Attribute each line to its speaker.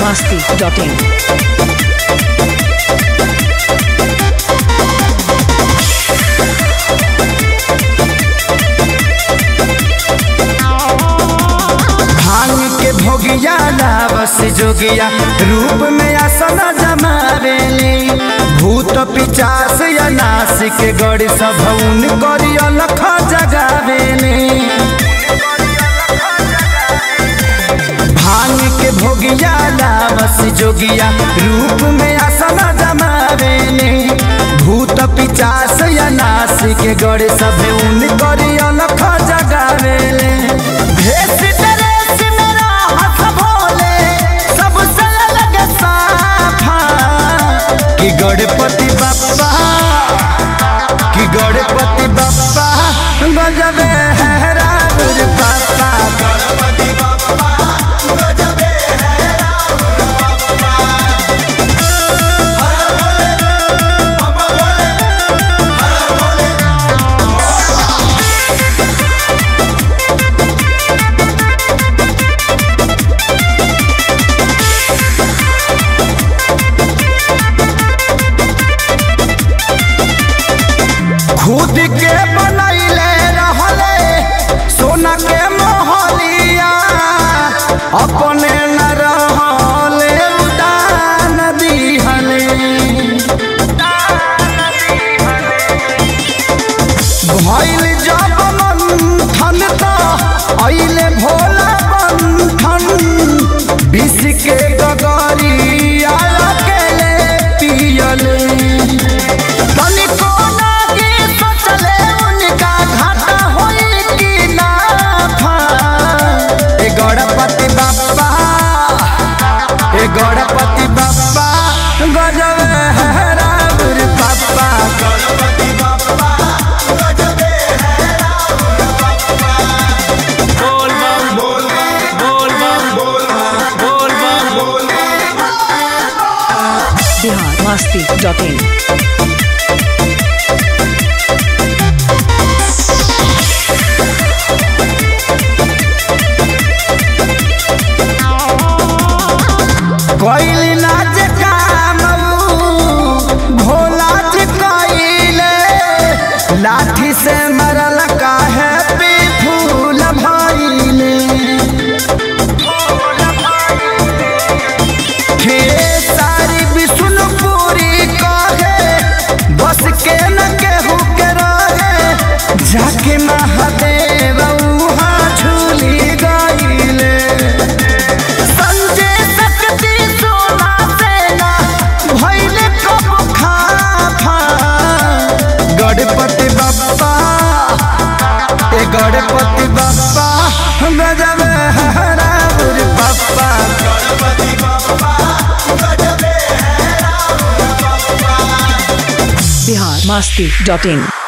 Speaker 1: biharmasti.in
Speaker 2: भांग के भोगिया लावस जोगिया रूप में आसन जमावेले भूत पिचास या नासिक गड़ सभौन करी अलख जगावेले भांग के भोगिया लावस जोगिया रूप में आसन जमावेले भूत पिचास या नासिक गड़ सभौन करी अलख जगावेले भेष ड्रेस मेरा हाथ भोले, सबसे अलग साफा। कि गणपति बप्पा कि गणपति बप्पा गजबे है रावण बाप्पा गणपति बप्पा गजबे है रावण बाप्पा हर भोले बाबा भोले हर भोले खुद के बनैले रहले सोना के मोहलिया अपने न रहले उदान दिहले भइल जब मंथन त अइले भोला बंधन विष के गगरिया अकेले पियले तनिको नागी सोचले उनका घाटा होई कि नाफा। ए गणपति बाप्पा ए गणपति बाप्पा गजब है रावण बाप्पा गणपति बाप्पा गजब है रावण बाप्पा बोल बम बोल बम बोल बम बोल बम बोल बम
Speaker 1: biharmasti.in
Speaker 2: कोइली नाच काम भोला जी कोइले लाठी से मरल काहे पे फूल भइले हे सारी विष्णुपुरी कहे बस के न केहू के रहे जाके महादेव उहाँ झूली गइले संजय शक्ति सोना सेना भइले कब खाफा गणपति बप्पा ए गणपति बप्पा गजब है रावण बप्पा गणपति बप्पा गजब है रावण बप्पा
Speaker 1: biharmasti.in